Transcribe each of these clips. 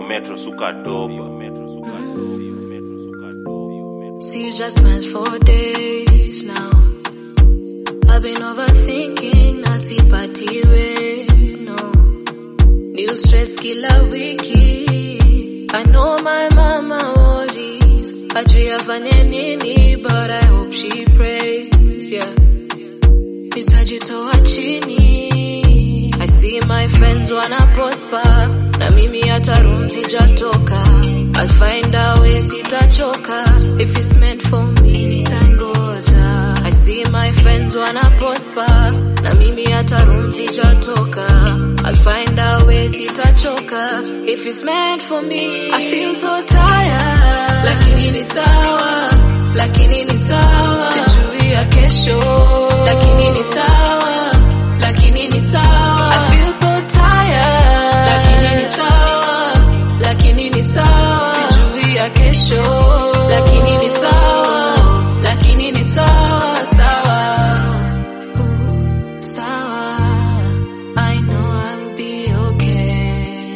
metro suka doba metro suka doba metro suka doba See you just meant for days now. I've been overthinking, nasipatiwe, no. New stress kila wiki. I know my mama worries. Hajui afanye nini, but I hope she prays, yeah. Nitajitoa chini. I see my friends wana prosper. Na mimi hata room sijatoka. I'll find a way sitachoka. If it's meant for me, nitangoja. I see my friends wana prosper. Na mimi hata room sijatoka. I'll find a way sitachoka. If it's meant for me, I feel so tired. Lakini ni sawa, lakini ni sawa. Sijui ya kesho, lakini ni sawa, lakini ni sawa. I feel so tired, lakini ni sawa, lakini ni sawa. Sijui ya kesho, lakini ni sawa, lakini ni sawa, sawa. Ooh, sawa. I know I'll be okay.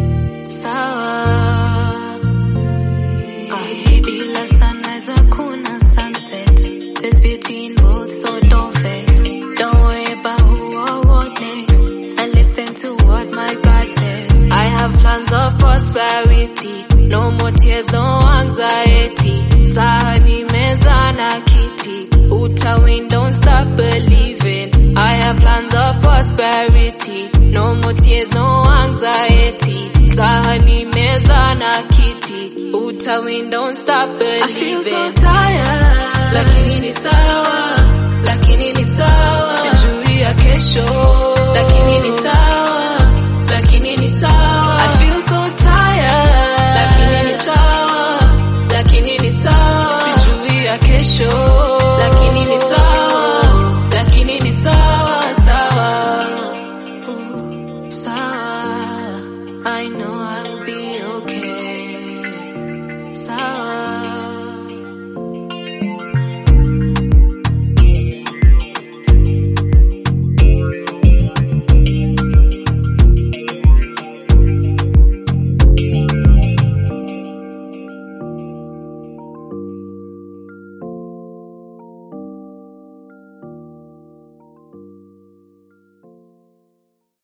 Sawa. Ah, bila sunrise hakuna sunset. There's beauty in both, so don't vex. Don't worry about who or what next. And listen to what my God says. I have plans of prosperity. No more tears, no anxiety. Sahani meza na kiti. Uta win, don't stop believing. I have plans of prosperity. No more tears, no anxiety. Sahani meza na kiti. Uta win, don't stop believing. I feel so tired. Lakini ni sawa, lakini ni sawa. Sijui ya kesho, lakini ni sawa, lakini ni sawa. I feel so tired. Lakini ni sawa, lakini ni sawa. Sijui ya kesho,